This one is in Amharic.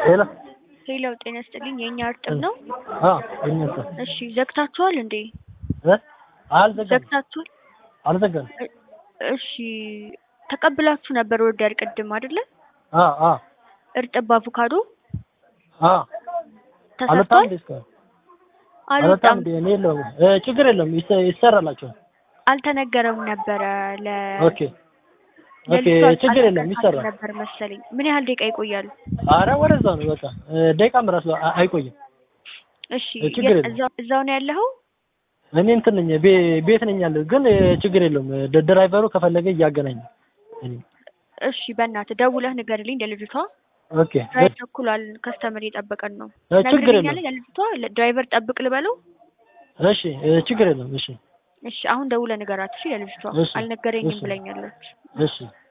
ሄሎ ሄሎ ጤና ይስጥልኝ። የእኛ እርጥብ ነው። አ እኛታ እሺ ዘግታችኋል እንዴ? እ አልዘጋም ዘግታችኋል? አልዘጋም። እ- እሺ ተቀብላችሁ ነበር ኦርደር ቅድም አይደለ? አ አ እርጥብ አቮካዶ አ አልወጣም ተሰርቷል? እንዴ እስካሁን አልወጣም አልወጣም። እንዴ? እኔ የለውም እ ችግር የለውም ይሰ- ይሰራላችኋል። አልተነገረም ነበረ ለ ኦኬ ኦኬ ለልጇ ችግር የለም አልተነገራትም ይሰራል። ነበር መሰለኝ። ምን ያህል ደቂቃ ይቆያሉ? አረ ወደዛ ነው በቃ እ ደቂቃም ራሱ አ- አይቆይም። እሺ እ ችግር የ- የለም። እዛው እዛው ነው ያለኸው? እኔ እንትን ነኝ ቤ- ቤት ነኝ ያለው ግን እ ችግር የለውም ድ- ድራይቨሩ ከፈለገ እያገናኝ እኔ እሺ በእናትህ ደውለህ ንገርልኝ ለልጅቷ። ኦኬ ድራይቨር ተኩሏል፣ ከስተመር እየጠበቀን ነው። እ ችግር የለም ነግረኛለህ ለልጅቷ ለ- ድራይቨር ጠብቅ ልበለው? እሺ እ ችግር የለም እሺ እሺ አሁን ደውለህ ንገራት እሺ ለልጅቷ። እሺ አልነገረኝም እሺ ብለኛለች። እሺ